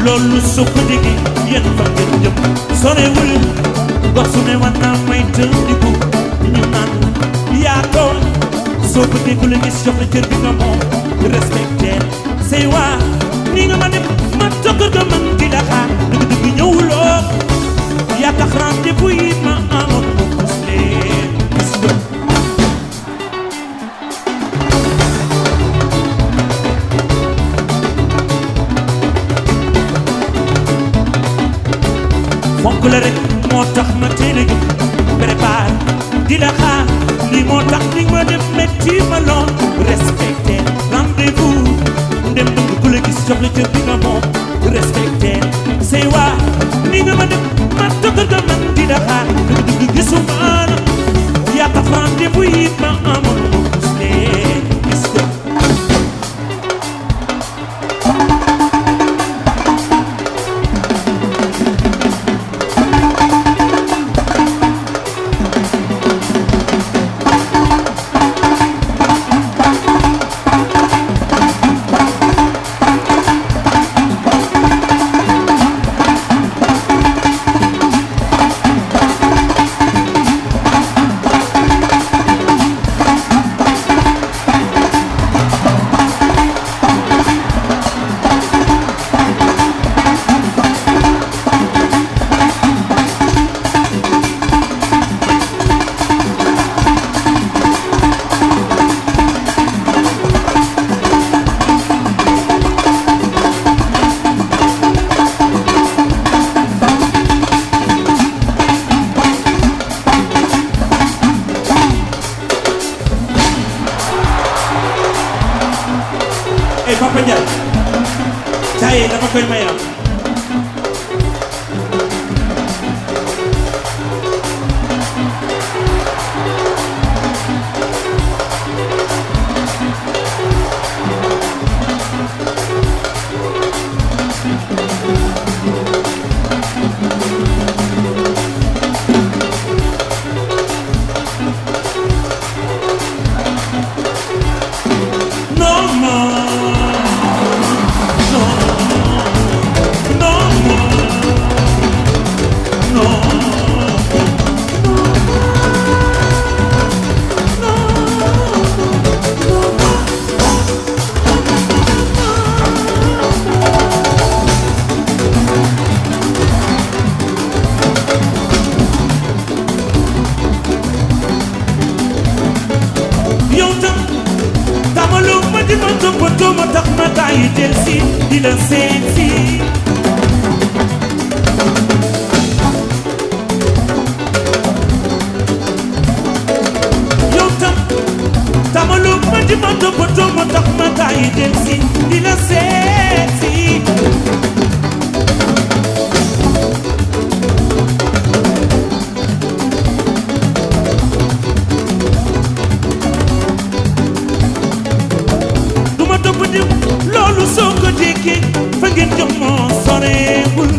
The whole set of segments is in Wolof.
loolu soo ko déggee yéen fa ngeen jëm sorewul gox su ne war naa may tëndiku ñu naan yaa tooñ soo bëggee ku la gis jox la cër bi nga moom respecté say waa ni nga ma def ma tokkër ga man di la xaar dëgg-dëgg ñëwuloo yaa tax rendez-vous yi ma amoon ko pus leen gis nga fonk la rek moo tax ma teel a jóg prépare di la xaar lii moo tax ni ma def métti ma lool respecté rendez-vous ndem bëgg ku la gis jox la cër bi nga moom respecté say waa ni nga ma def ma tëggal nga man di la xaar dëgg dëgg gisuma la yaa tax rendez-vous yi ma amoon ma gis leen gis nga eh Papa Ndiaye caaye dama koy mayam non non non non non yow tam tamalu ma di ma toppatoo ma tax ma tàyyi del si di la seet si yow tam tamalu ma di ma toppatoo ma tax ma tàyyi del si di la seet si du ma topp diw loolu soo ko déggee fa ngeen jëm moo soreewul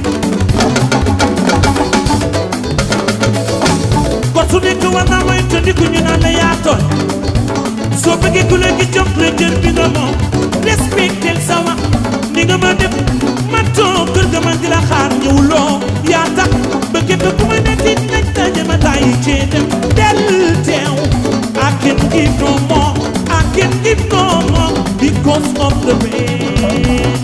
gor su nekk war naa mooy tëndiku ñu naan la yaa tooñ soo bëggee ku la gi jox la jër bi nga moom respectel sa wax ni nga ma def ma toog kër ga man di la xaar ñëwuloo yaa tax ba képp ku ma ne tiit nañ daje ma tàyyi cee dem del teew I can give no more I can give no more because of the pain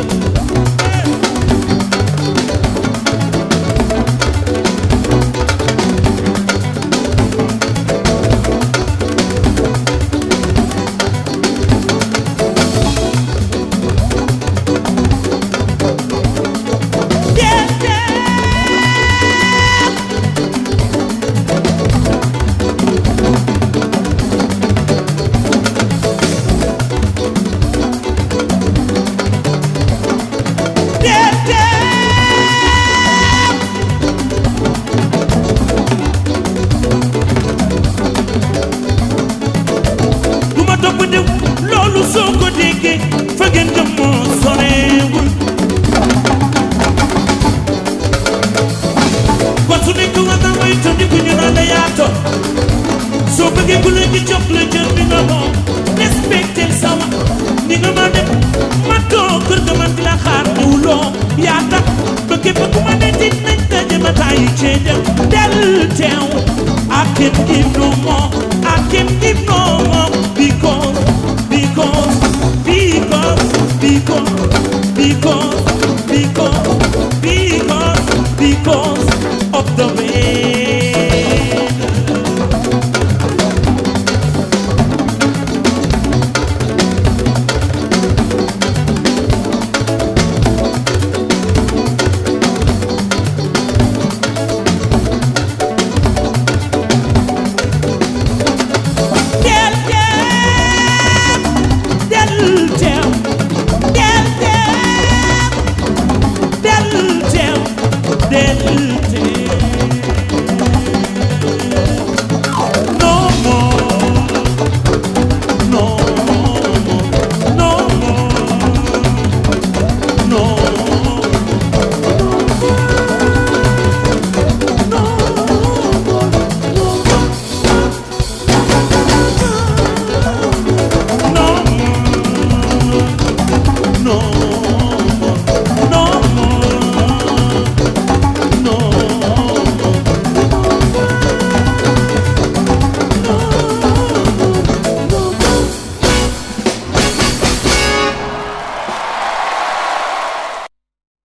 yeah, yeah. because, because, because of the rain. Del del del del del del del del